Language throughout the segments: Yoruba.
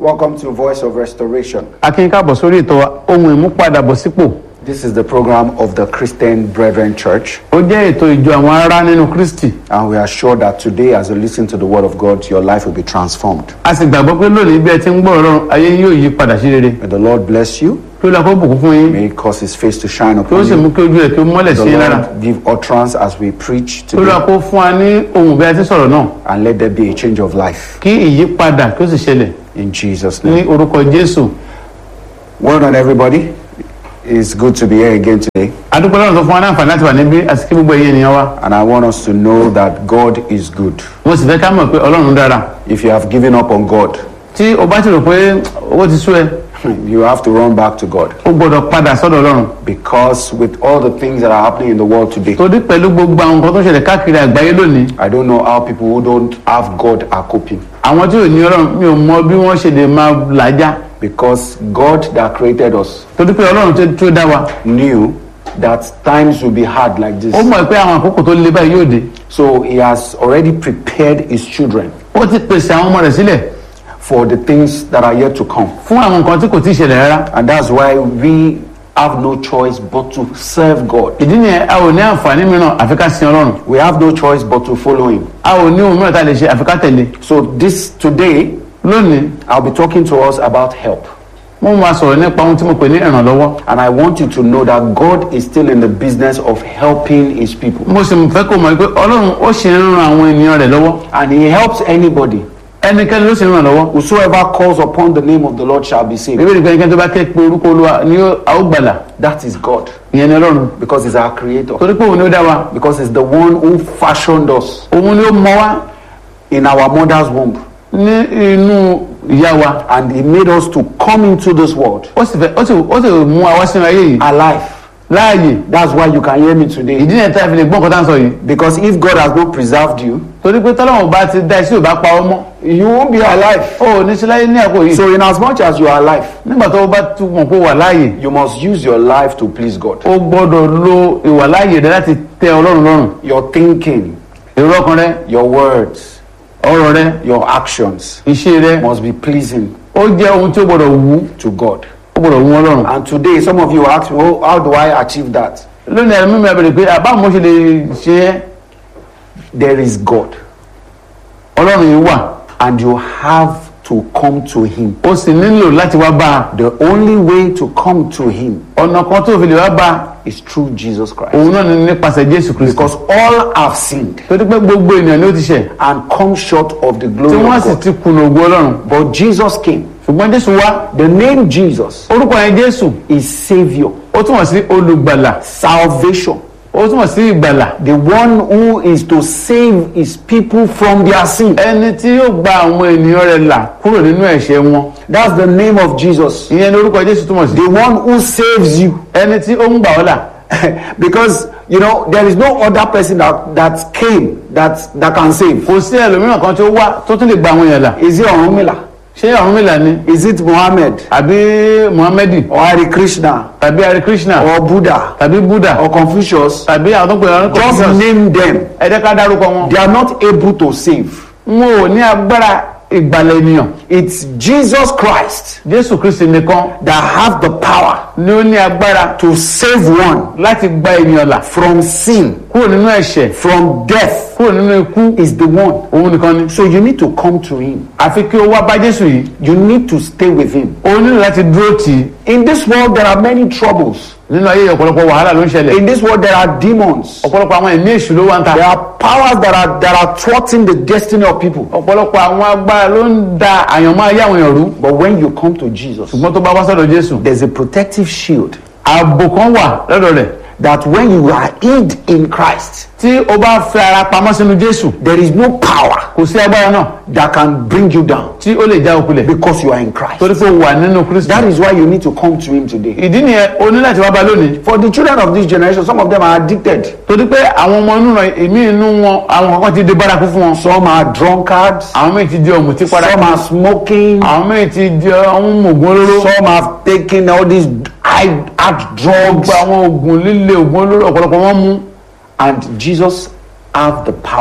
Welcome to Voice of Restoration. akin káàbọ̀ sórí ètò wa, ohun ìmúpadàbọ̀sípò This is the program of the Christian Brethren Church, ó jẹ́ ètò ìjọ àwọn ará nínú kristi and we are sure that today, as you listen to the Word of God, your life will be transformed. a sì gbàgbọ́ pé lónìí bí ẹ ti ń gbọ́ ọ̀rọ̀ ayé yín yóò yí padà sí rere May the Lord bless you. kí ó lọ kó bùkún fún yín May He cause His face to shine kí ó upon sì mú you. kí ojú rẹ̀ kí ó mọ́lẹ̀ sí The yín lára Lord give utterance as we preach kí ó lọ today, kó fún wa ní ohun bí a ti sọ̀rọ̀ náà and let there be a change of life kí ìyípadà kí ó sì ṣẹlẹ̀ in Jesus' ní name. orúkọ jésù Well done, everybody. It's good to be here again today, adúpẹ́ lọ́run tó fún wa ní àǹfààní láti wà níbí àti kí gbogbo ẹ̀yin ènìyàn wa and I want us to know that God is good. mo sì fẹ́ ká mọ̀ pé ọlọ́run dára If you have given up on God, tí o bá ti rò pé owó ti sú ẹ you have to run back to God. o gbọ́dọ̀ padà sọ́dọ̀ ọlọ́run Because with all the things that are happening in the world today, torí pẹ̀lú gbogbo àwọn nǹkan tó ṣẹlẹ̀ káàkiri àgbáyé lónìí I don't know how people who don't have God are coping. àwọn tí ò ní ọlọ́run mi ò mọ bí wọ́n ṣe lè máa làájá Because God that created us torí pé ọlọ́run tó tó dá wa knew that times will be hard like this. ó mọ̀ pé àwọn àkókò tó le báyìí yóò dé So He has already prepared His children ó ti pèsè àwọn ọmọ rẹ̀ sílẹ̀ for the things that are yet to come. fún àwọn nǹkan tí kò tí ì ṣẹlẹ̀ rárá And that's why we have no choice but to serve God. ìdí nìyẹn a ò ní àǹfààní mìíràn àfi ká sin ọlọ́run We have no choice but to follow Him. a ò ní ohun mìíràn tá a lè ṣe àfi ká tẹ̀lé So this today, lónìí I'll be talking to us about help. mo máa sọ̀rọ̀ nípa ohun tí mo pè ní ìrànlọ́wọ́ And I want you to know that God is still in the business of helping His people. mo sì fẹ́ kó mọ̀ pé ọlọ́run ó ṣe ń ran àwọn ènìyàn rẹ̀ lọ́wọ́ And He helps anybody. ẹnikẹ́ni ló sì ń ràn lọ́wọ́ Whosoever calls upon the name of the Lord shall be saved. bíbélì pé ẹnikẹ́ni tó bá ké pe orúkọ olúwa ni ó- a ó gbàlà That is God. ìyẹn ni ọlọ́run Because He's our creator. torí pé òun ni ó dá wa Because He's the one who fashioned us òun ni ó mọ wá in our mother's womb. ní inú ìyá wa And He made us to come into this world ó sì fẹ́ ó sì ó sì mú wa wá sínú ayé yìí alive. láàyè That's why you can hear me today. ìdí nìyẹn tá a fi lè gbọ́ nǹkan tá à ń sọ yìí Because if God has not preserved you, torí pé tọ́lọ́wọ̀n bá ti dá iṣẹ́ ò bá pa ọ́ mọ́ you won't be alive. ó ò ní sí láyé ní àkókò yìí So, in as much as you are alive, nígbà tó o bá tún mọ̀ pé o wà láàyè you must use your life to please God. o gbọ́dọ̀ lo ìwà láàyè rẹ láti tẹ ọlọ́run lọ́rùn Your thinking, èrò ọkàn rẹ your words, ọ̀rọ̀ rẹ your actions iṣẹ́ rẹ must be pleasing ó jẹ́ ohun tí ó gbọ́dọ̀ wù to God. ó gbọ́dọ̀ wù ọlọ́run And today, some of you ask me, oh, how do I achieve that? lónìí ẹ̀rọ mímu abẹ́rẹ́ pé àbá mo ṣe lè ṣe é There is God, ọlọ́run yìí wà and you have to come to Him. ó sì nílò láti wá bá a The only way to come to Him ọ̀nà kan tó fi lè wá bá a is through Jesus Christ. òun náà ni nípasẹ̀ jésù kristu Because all have sinned torí pé gbogbo ènìyàn ni ó ti ṣẹ̀ and come short of the tí glory wọ́n of sì God. ti kùnà ògo ọlọ́run But Jesus came. ṣùgbọ́n jésù wá The name Jesus orúkọ yẹn jésù is Savior, ó túmọ̀ sí olùgbàlà salvation. ó túmọ̀ sí ìgbàlà The one who is to save his people from their sin. ẹni tí yóò gba àwọn ènìyàn rẹ̀ là kúrò nínú ẹ̀ṣẹ̀ wọn That's the name of Jesus. ìyẹn ni orúkọ jésù túmọ̀ sí The one who saves you. ẹni tí ó ń gbà ọ́ là because you know there is no other person that that came that that can save. kò sí ẹlòmíràn kan tí ó wá tó tún lè gba àwọn èèyàn là Is it Orunmila? ṣé Ọ̀rúnmìlà ni Is it Muhammad àbí muhammadi or Hare Krishna tàbí hare krishna or Buddha tàbí buddha or Confucius? tàbí àwọn tó ń pè wọn Just Confucius name them. ẹ jẹ́ ká dárúkọ wọn. They are not able to save. wọn ò ní agbára ìgbàlẹ̀ ènìyàn It's Jesus Christ jésù kristi nìkan that have the power ni ó ní agbára to save one láti gba ènìyàn là from sin, kúrò nínú ẹ̀ṣẹ̀ from death. kúrò nínú ikú Is the one. òun nìkan ni. So you need to come to him. àfi kí o wá bá jésù yìí You need to stay with him. o nílò láti dúró tì í In this world, there are many troubles. nínú ayé yìí ọ̀pọ̀lọpọ̀ wàhálà ló ń ṣẹlẹ̀ In this world, there are demons. ọ̀pọ̀lọpọ̀ àwọn ẹ̀mí èṣù ló wà ń ta There are powers that are that are thwarting the destiny of people. ọ̀pọ̀lọpọ̀ àwọn agbára ló ń da àyànmọ́ ayé àwọn èèyàn rú But when you come to Jesus, ṣùgbọ́n tó bá wá sọ́dọ̀ jésù there's a protective shield ààbò kan wà lọ́dọ̀ rẹ̀ that when you are hid in Christ, tí o bá fi ara pamọ́ sínú jésù there is no power kò sí agbára náà that can bring you down tí ó lè já okulẹ̀ because you are in Christ. torí pé o wà nínú kristu That is why you need to come to Him today. ìdí nìyẹn o ní láti wá bá lónìí For the children of this generation, some of them are addicted. torí pé àwọn ọmọ inú rẹ èmi inú wọn àwọn kankan ti di bárakú fún wọn Some are drunkards. àwọn míì ti di ọ̀mùtí padà Some are smoking. àwọn míì ti di ọ̀hún mògùn olóró Some have taken all these high hard drugs. gbogbo àwọn oògùn líle oògùn olóró ọ̀pọ̀lọpọ̀ wọn mú And Jesus have the power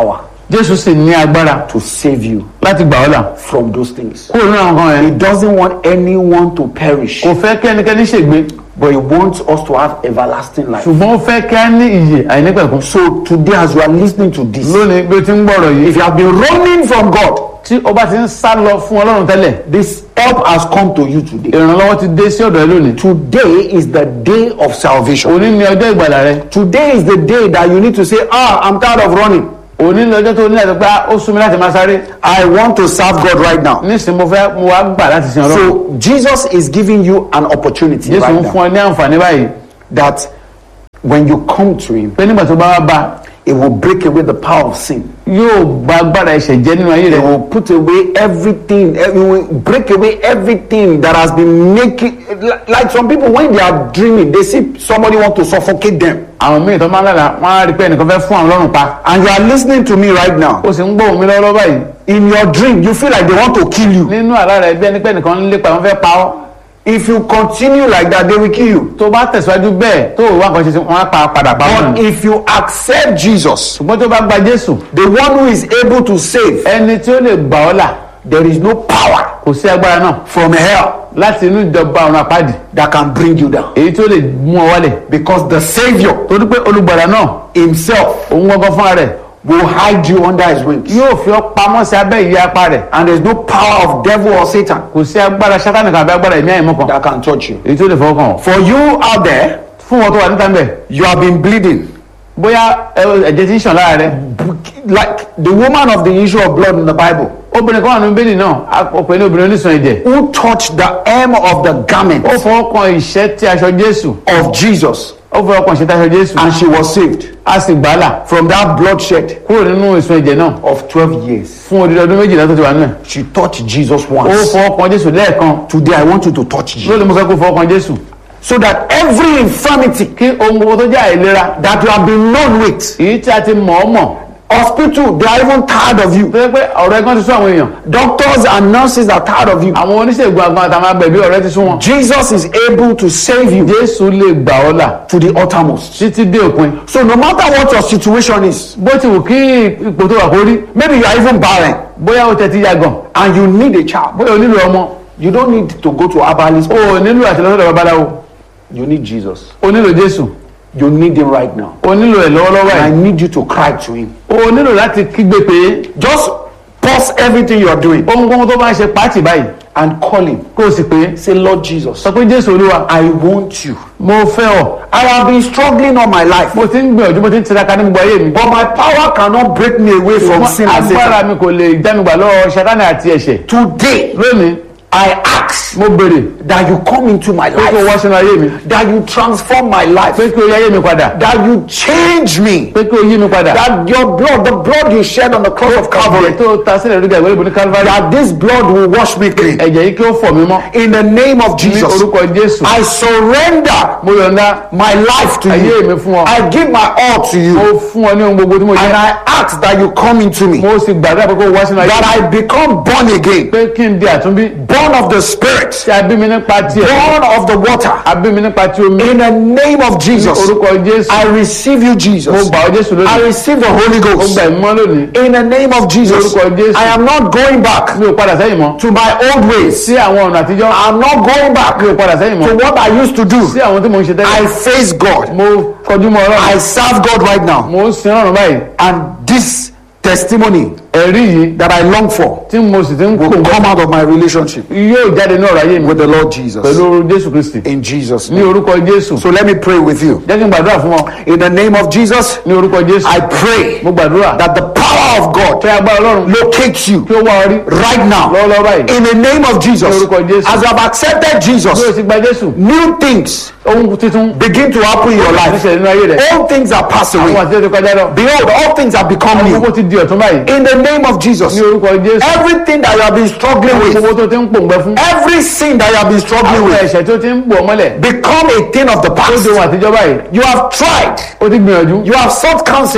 jésù sì ní agbára to save you láti gbà ọ́ là from those things. kúrò nínú àwọn kan He yẹn doesn't want anyone to perish, kò fẹ́ kí ẹnikẹ́ni ṣègbé but He wants us to have everlasting life. ṣùgbọ́n ó fẹ́ kí á ní ìyè àìnípẹ̀kun So today, as you are listening to this, lónìí bí o ti ń gbọ́rọ̀ yìí if you have been running from God, tí o bá ti ń sá lọ fún ọlọ́run tẹ́lẹ̀ this help has come to you today. ìrànlọ́wọ́ ti dé sí ọ̀dọ̀ ẹ lónìí Today is the day of salvation. òní ni ọjọ́ ìgbàlà rẹ Today is the day that you need to say, Ah, I'm tired of running. òní ni ọjọ́ tó ní láti pé "Ah, ó sún mi láti máa sáré I want to serve God right now. nísìnyí mo fẹ́ mo wá gbà láti sin ọlọ́run So Jesus is giving you an opportunity jésù ń right fún now ọ ní àǹfààní báyìí that when you come to Him, pé nígbà tó bá wá bá It will break away the power of sin. yóò gba agbára ẹ̀ṣẹ̀ jẹ́ nínú ayé It rẹ will put away everything. It will break away everything that has been making. Like like some people, when they are dreaming, they see somebody want to suffocate them. àwọn míì tó máa ń lára wọn á rí pé ẹnìkan fẹ́ fún àwọn lọ́rùn pa And you are listening to me right now. ó sì ń gbóhùn mi lọ́wọ́ báyìí In your dream, you feel like they want to kill you. nínú àlá rẹ bí ẹni pé ẹnìkan ń lépa wọn fẹ́ pa ọ́ If you continue like that, they will kill you. tó bá tẹ̀síwájú bẹ́ẹ̀ tó wà nǹkan ṣe sí wọn á pa padà pa wọn But if you accept Jesus, ṣùgbọ́n tó bá gba jésù the one who is able to save, ẹni tí ó lè gbà ọ́ là there is no power kò sí agbára náà from hell láti inú ìjọba ọ̀run àpáàdì that can bring you down. èyí tí ó lè mú ọ wálẹ̀ Because the Savior torí pé olùgbàlà náà himself òun gbọ́ngàn fúnra rẹ̀ will hide you under his wings. yóò fi ọ́ pamọ́ sí abẹ́ ìyá apá rẹ̀ And there's no power of devil or Satan kò sí agbára sátánì kan àbí agbára ẹ̀mí àìmọ́ kan that can touch you. èyí tó lè fọwọ́ kàn ọ́ For you out there, fún wọn tó wà níta ń bẹ̀ you have been bleeding. bóyá ẹ- ẹ̀jẹ̀ ti ń ṣàn lára rẹ̀ Like the woman of the issue of blood in the Bible, obìnrin kan wà nínú bẹ́ẹ̀lì náà a pè ní obìnrin oníṣan ẹ̀jẹ̀ who touched the hem of the garment ó fọwọ́ kan ìṣẹ́ tí aṣọ jésù of Jesus, ó fọwọ́ kan ìṣẹ́ tí aṣọ jésù and she was saved a sì gbà á là from that bloodshed kúrò nínú ìsun ẹ̀jẹ̀ náà of 12 years. fún odidi ọdún méjìlá tó ti wà nínú ẹ̀ She touched Jesus ó once. fọwọ́ kan jésù lẹ́ẹ̀kan Today, I want you to touch Jesus. lónìí mo fẹ́ kó fọwọ́ kan jésù So that every infirmity kí ohun gbogbo tó jẹ́ àìlera that you have been known with, èyí tí a ti mọ̀ ọ́ mọ̀ hospital, they are even tired of you. tó yẹ pé ọ̀rọ̀ ẹ̀gbọ́n ti sún àwọn èèyàn Doctors and nurses are tired of you. àwọn oníṣègùn àgbọn àtàwọn agbẹ̀bí ọ̀rẹ́ ti sún wọn Jesus is able to save you jésù lè gbà ọ́ là to the uttermost. títí dé òpin So no matter what your situation is, bó ti wù kí ipò tó wà kó rí maybe you are even barren bóyá ó tẹ̀tí yàgàn and you need a child, bóyá o nílò ọmọ you don't need to go to herbalist. o ò nílò àtìlọ́sọ̀dọ̀ babaláwo You need Jesus. o nílò jésù You need him right now. o nílò ẹ̀ lọ́wọ́lọ́wọ́ And I ẹ̀ need you to cry to him. o nílò láti kígbe pé Just pause everything you are doing ohun gbogbo tó bá ń ṣe pàtì báyìí and call him. kó o sì pé Say, Lord Jesus, sọ pé jésù olúwa I want you. mo fẹ́ ọ I have been struggling all my life, mo ti ń gbìyànjú mo ti ń tiraka ní gbogbo ayé mi but my power cannot break me away from sin and agbára Satan. mi kò lè jánugbà lọ́wọ́ ṣátánì àti ẹ̀ṣẹ̀ Today, lónìí I ask mo béèrè that you come into my pé kí o wá life, sínú ayé mi that you transform my life, pé kí o yí ayé mi padà that you change me, pé kí o yí mi padà that your blood, the blood you shed on the cross of ẹ̀jẹ̀ Calvary, tó ta sílẹ̀ lórí ìgbàgbọ́ ìbò ní calvary that this blood will wash me clean. ẹ̀jẹ̀ yìí kí ó fọ̀ mí mọ́ In the name of ní Jesus, orúkọ jésù I surrender mo yọ̀ǹda my life to ayé you. mi fún ọ I give my all to mo you. fún ọ ní ohun gbogbo tí mo And jẹ́ I ask that you come into me, mo sì gbàdúrà pé kó o wá sínú ayé that I become born again, pé kí n di àtúnbí born of the Spirit, tí a bí mi nípa tiẹ̀ born of the water. a bí mi nípa ti omi In the name of ní Jesus, orúkọ jésù I receive you, mo Jesus. gbà ọ́ jésù I lónìí receive the Holy mo Ghost. gbà ìmọ̀ lónìí In the name of Jesus, Lórúkọ Jésù. I am not going back mi ò padà sẹ́yìn mọ́ to my old ways. sí àwọn ọ̀nà àtijọ́ I'm not going back mi ò padà sẹ́yìn to mọ́ what I used to do. sí àwọn tí mo ń ṣe I tẹ́lẹ̀ face God. mo kọjú mọ́ ọlọ́run I serve God right now. mo ń sin ọ̀run báyìí And this testimony ẹ̀rí yìí that I long for tí mo sì ti ń kó will come out of my relationship yóò jáde ní ọ̀rọ̀ ayé mi with the Lord Jesus. pẹ̀lú jésù kristi In Jesus' ní name. orúkọ jésù So let me pray with you. jẹ́ kí n gbàdúrà fún ọ In the name of Jesus, ní orúkọ jésù I pray mo gbàdúrà that the power of God kí agbára ọlọ́run locates you kí ó wá ọ rí right now. lọ́wọ́lọ́wọ́ báyìí In the name of Jesus, Ní orúkọ Jésù. as you have accepted bí o Jesus, ti gba jésù new things ohun titun begin to happen in your life. níṣẹ̀lẹ̀ nínú ayé rẹ̀ All things are passed àwọn away. àti ẹ̀tọ́ kọjá lọ Behold, all things have become àwọn new. gbogbo ti di ọ̀tún báyìí In the name of Jesus, ní orúkọ jésù everything that you have been struggling àwọn with, gbogbo tó ti ń pòǹgbẹ fún every sin that you have been struggling àwọn with, ẹ̀ṣẹ̀ tó ti ń pò mọ́lẹ̀ become a thing of the tó past. di ohun àtijọ́ báyìí You have tried, ó ti gbìyànjú you have sought counsel,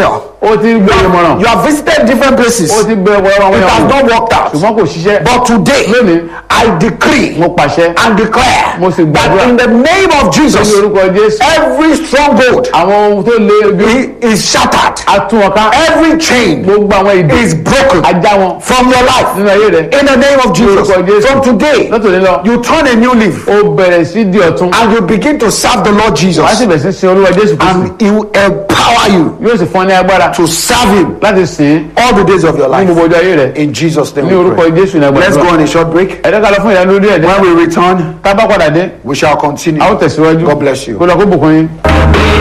ó ti gbé ìmọ̀ràn You have visited different places. ó ti gbé ọ̀pọ̀lọpọ̀ àwọn It has èèyàn not worked out. ṣùgbọ́n kò ṣiṣẹ́ But today, lónìí I decree mo pàṣẹ and declare Mo sì that gbàdúrà. in the name of ní Jesus, orúkọ Jésù every stronghold àwọn ohun tó lé bí i- is shattered. atún wọn ká Every chain gbogbo àwọn ìdí is broken ajá wọn from your life. nínú ayé rẹ In the name of Jesus. orúkọ Jésù. From today, lọ́tòní lọ you turn a new leaf ó bẹ̀rẹ̀ sí di ọ̀tún and you begin to serve the Lord Jesus. wàá sì bẹ̀rẹ̀ sí sin olúwa Jésù Kristi And He will empower you yóò sì fún ọ ní agbára to serve Him láti sìn all the days of your ní life. gbogbo ọjọ́ ayé rẹ In Jesus' name ní we orúkọ pray. Jésù ní Let's go agbára on a short break. ẹ̀dá ká lọ fún ìdánilórí ẹ̀dẹ́ When we return, tá a bá padà dé we shall continue. a ó tẹ̀síwájú God bless you. kó lọ kó bùkún yín.